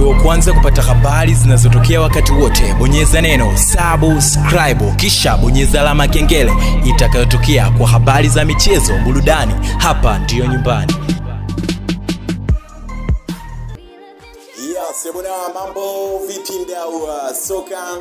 uwe wa kwanza kupata habari zinazotokea wakati wote bonyeza neno subscribe kisha bonyeza alama ya kengele itakayotokea kwa habari za michezo burudani hapa ndiyo nyumbani Yes, bwana mambo vipi mdau wa soka?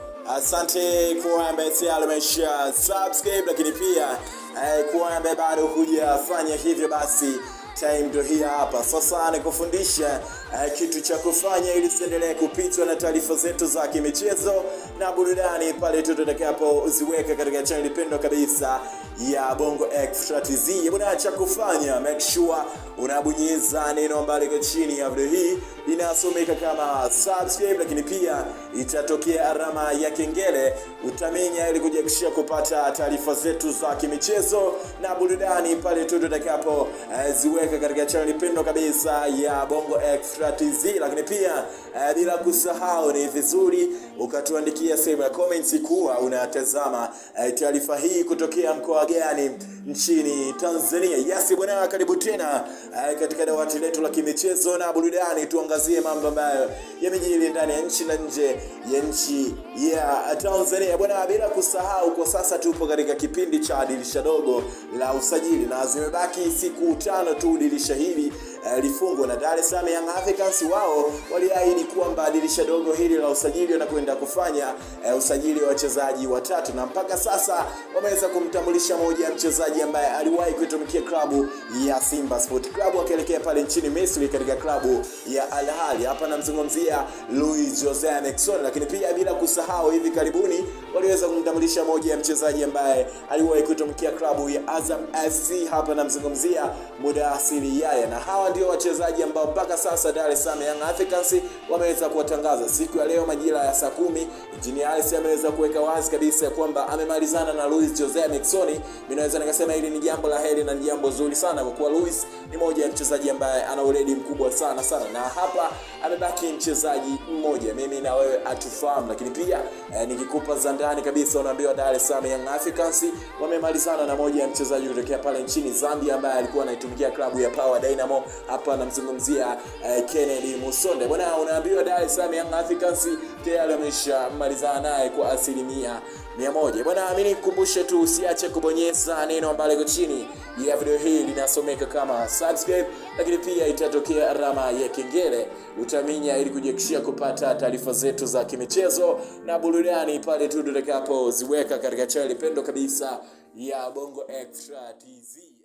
Asante kwa ambaye tayari umesha subscribe, lakini pia eh, kwa ambaye bado hujafanya hivyo, basi time ndio hii hapa sasa, nikufundisha eh, kitu cha kufanya ili usiendelee kupitwa na taarifa zetu za kimichezo na burudani pale tu tutakapoziweka katika channel pendwa kabisa ya Bongo Extra TZ. Bwana, cha kufanya make sure unabonyeza neno ambalo liko chini ya video hii inasomeka kama subscribe, lakini pia itatokea alama ya kengele, utamenya ili kujakishia kupata taarifa zetu za kimichezo na burudani pale tu tutakapo eh, ziweka katika channel pendwa kabisa ya Bongo Extra TZ. Lakini pia eh, bila kusahau, ni vizuri ukatuandikia sehemu ya comments kuwa unatazama eh, taarifa hii kutokea mkoa gani nchini Tanzania. Yes bwana, karibu tena eh, katika dawati letu la kimichezo na burudani, tuangazie mambo ambayo yamejiri ndani ya nchi na nje ya nchi ya Tanzania bwana. Bila kusahau, kwa sasa tupo katika kipindi cha dirisha dogo la usajili na zimebaki siku tano tu dirisha hili eh, lifungwe na Dar es Salaam Young Africans wao waliahidi kwamba dirisha dogo hili la usajili wanakwenda kufanya eh, usajili wa wachezaji watatu, na mpaka sasa wameweza kumtambulisha moja ya mchezaji ambaye aliwahi kuitumikia klabu ya Simba Sport Club akielekea pale nchini Misri katika klabu ya Al Ahly. Hapa namzungumzia Luis Jose Miquissone, lakini pia bila kusahau hivi karibuni waliweza kumtambulisha moja ya mchezaji ambaye aliwahi kuitumikia klabu ya Azam FC. Hapa namzungumzia Mudathiri Yaya, na hawa ndio wachezaji ambao mpaka sasa Dar es Salaam Young Africans wameweza kuwatangaza siku ya leo majira ya saa kumi. Engineer Hersi ameweza kuweka wazi kabisa kwamba amemalizana na Luis Jose Miquissone. Mimi naweza nikasema hili ni jambo la heri na ni jambo zuri sana, kwa kuwa Luis ni moja ya mchezaji ambaye ana weledi mkubwa sana sana, na hapa amebaki mchezaji mmoja, mimi na wewe atufahamu, lakini pia eh, nikikupa za ndani kabisa, unaambiwa Dar es Salaam Young Africans wamemalizana na moja ya mchezaji kutokea pale nchini Zambia ambaye alikuwa anaitumikia klabu ya Power Dynamo. Hapa namzungumzia eh, Kennedy Musonde bwana, unaambiwa Dar es Salaam Young Africans tayari wameshamalizana naye kwa asilimia mia moja bwana. Mimi nikukumbushe tu usiache kubonyeza neno ambalo liko chini ya video hii linasomeka kama subscribe, lakini pia itatokea alama ya kengele utaminya, ili kujiakishia kupata taarifa zetu za kimichezo na burudani pale tu tutakapoziweka katika channel pendo kabisa ya Bongo Extra TZ.